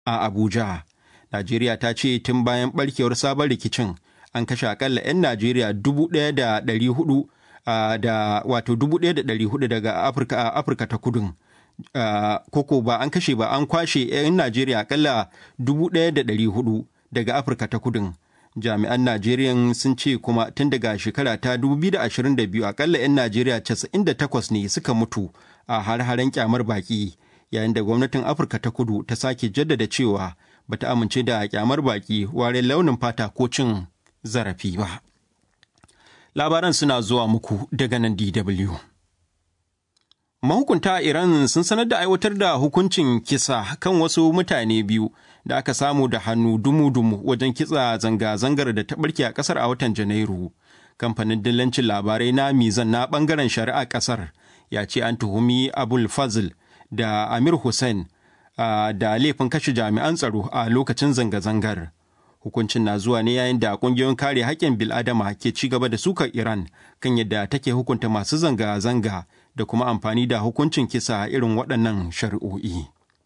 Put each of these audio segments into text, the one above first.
a Abuja. Najeriya ta ce tun bayan barkewar sabon rikicin an kashe akalla 'yan Najeriya dubu ɗaya da ɗari hudu da wato dubu ɗaya da ɗari hudu daga Afirka Afirka ta kudun. Koko ba an kashe ba an kwashe 'yan Najeriya akalla dubu ɗaya da ɗari hudu daga Afirka ta kudun. Jami'an Najeriya sun ce kuma tun daga shekara ta 2022 akalla 'yan Najeriya 98 ne suka mutu a har-haren kyamar baki yayin da gwamnatin Afirka ta kudu ta sake jaddada cewa bata amince da kyamar baki ware launin fata ko cin zarafi ba. Labaran suna zuwa muku daga nan DW. Mahukunta a Iran sun sanar da aiwatar da hukuncin kisa kan wasu mutane biyu da aka samu da hannu dumu-dumu wajen kitsa zanga-zangar da ta barke a kasar a watan Janairu. Kamfanin dillancin labarai na Mizan na bangaren shari'a kasar ya ce an tuhumi Abul Fazl da Amir Hussein da laifin kashe jami'an tsaro a lokacin zanga-zangar. Hukuncin na zuwa ne yayin da kungiyoyin kare haƙƙin bil'adama ke ci gaba da sukar Iran kan yadda take hukunta masu zanga-zanga da kuma amfani da hukuncin kisa irin waɗannan shari'o'i.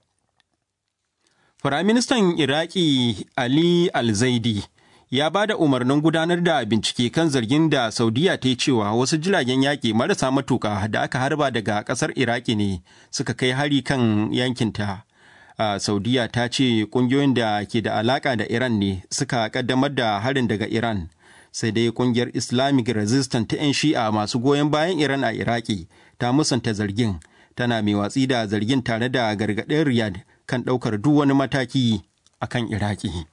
Firaministan Iraki Ali Al-Zaidi ya ba da umarnin gudanar da bincike kan zargin da Saudiya ta yi cewa wasu jiragen yaƙi marasa matuƙa da aka harba daga ƙasar Iraki ne suka kai hari kan yankinta. Uh, Saudiya ta ce ƙungiyoyin da ke da alaƙa da Iran ne suka ƙaddamar da harin daga Iran. Sai dai ƙungiyar Islamic Resistance ta 'yan shi'a masu goyon bayan Iran a Iraki ta musanta zargin, tana mai watsi da zargin tare da gargaɗin Riyadh kan ɗaukar duk wani mataki a kan Iraki.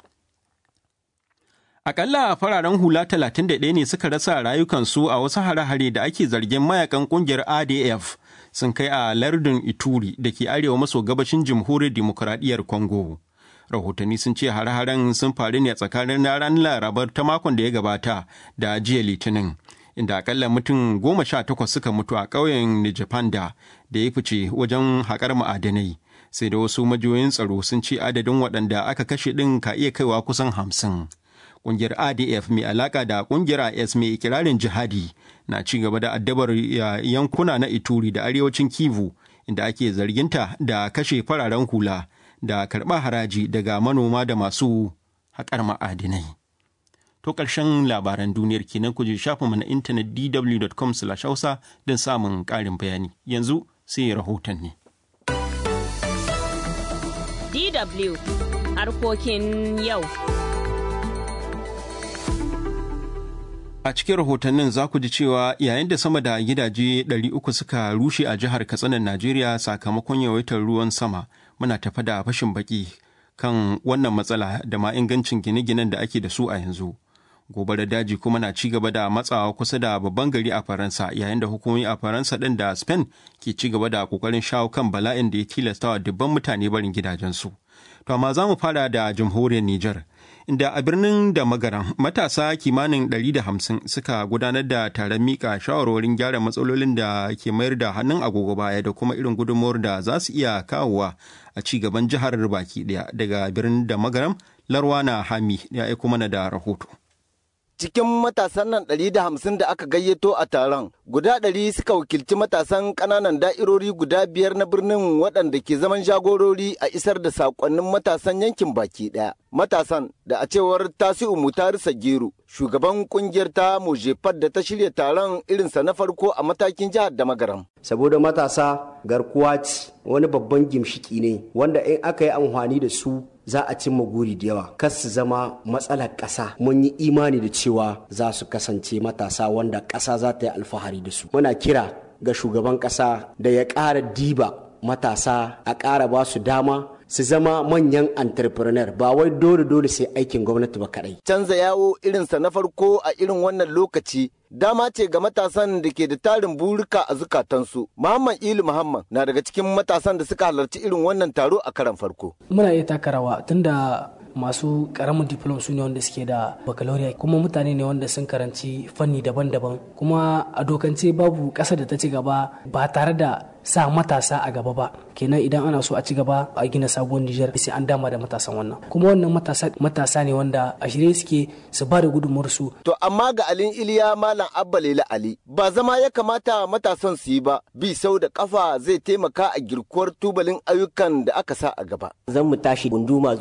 Akalla fararen hula 31 ne suka rasa rayukansu a wasu hare-hare da ake zargin mayakan ƙungiyar ADF sun kai a lardin Ituri da ke arewa maso gabashin jamhuriyar demokuraɗiyyar Congo. Rahotanni sun ce hare-haren sun faru ne a tsakanin ranar Larabar ta makon da ya gabata da jiya Litinin. inda akalla mutum goma sha takwas suka mutu a ƙauyen Nijapanda da ya fice wajen haƙar ma'adanai. Sai da wasu majiyoyin tsaro sun ce adadin waɗanda aka kashe ɗin ka iya kaiwa kusan hamsin. Ƙungiyar ADF mai alaƙa da ƙungiyar IS mai ikirarin jihadi na ci gaba da addabar yankuna na Ituri da arewacin Kivu inda ake zarginta da kashe fararen hula da karɓar haraji daga manoma da masu haƙar ma'adinai. To ƙarshen labaran duniyar kenan ku je shafinmu na intanet dw.com hausa don samun ƙarin bayani. Yanzu sai rahoton ne. DW harkokin yau. A cikin rahotannin za ku ji cewa yayin da sama da gidaje 300 suka rushe a jihar Katsinan Najeriya sakamakon yawaitar ruwan sama muna tafa da fashin baki kan wannan matsala da ma ingancin gine-ginen da ake da su a yanzu. gobarar daji kuma na ci gaba da matsawa kusa da babban gari a faransa yayin da hukumomi a faransa ɗin da spain ke ci gaba da kokarin shawo kan bala'in da ya tilasta wa dubban mutane barin gidajensu to amma za mu fara da jamhuriyar niger inda a birnin da magaran matasa kimanin 150 suka gudanar da taron mika shawarwarin gyara matsalolin da ke mayar da hannun agogo baya da kuma irin gudunmuwar da za su iya kawowa a ci gaban jihar baki daya daga birnin da magaram larwana hami ya aiko mana da rahoto cikin matasan nan ɗari da hamsin da aka gayyato a taron guda ɗari suka wakilci matasan ƙananan da'irori guda biyar na birnin waɗanda ke zaman jagorori a isar da saƙonnin matasan yankin baki ɗaya matasan da a cewar tasi'u mutari sagiru shugaban kungiyar ta mojefar da ta shirya taron irinsa na farko a matakin jihar da magaram saboda matasa garkuwa ce wani babban gimshiki ne wanda in aka yi amfani da su za a cimma guri da yawa kas su zama matsalar ƙasa mun yi imani da cewa za su kasance matasa wanda ƙasa za ta yi alfahari da su muna kira ga shugaban ƙasa da ya ƙara diba matasa a ƙara ba su dama su zama manyan entrepreneur ba wai dole dole sai aikin gwamnati ba kadai. Canza yawo irinsa na farko a irin wannan lokaci dama ce ga matasan da ke da tarin burika a zukatansu. Muhammad Ilu Muhammad na daga cikin matasan da suka halarci irin wannan taro a karan farko. Muna iya taka rawa tunda masu karamin diplom su ne wanda suke da baccalaureate kuma mutane ne wanda sun karanci fanni daban-daban kuma a dokance babu ƙasa da ta ci gaba ba tare da sa matasa a gaba ba kenan idan ana so a ci gaba a gina sabuwar Nijar sai an dama da matasan wannan kuma wannan matasa matasa ne wanda a shirye suke su ba da gudunmuwar su to amma ga alin iliya malam abba lela ali ba zama ya kamata matasan su yi ba bi sau da kafa zai taimaka a girkuwar tubalin ayyukan da aka sa a gaba zan mu tashi gunduma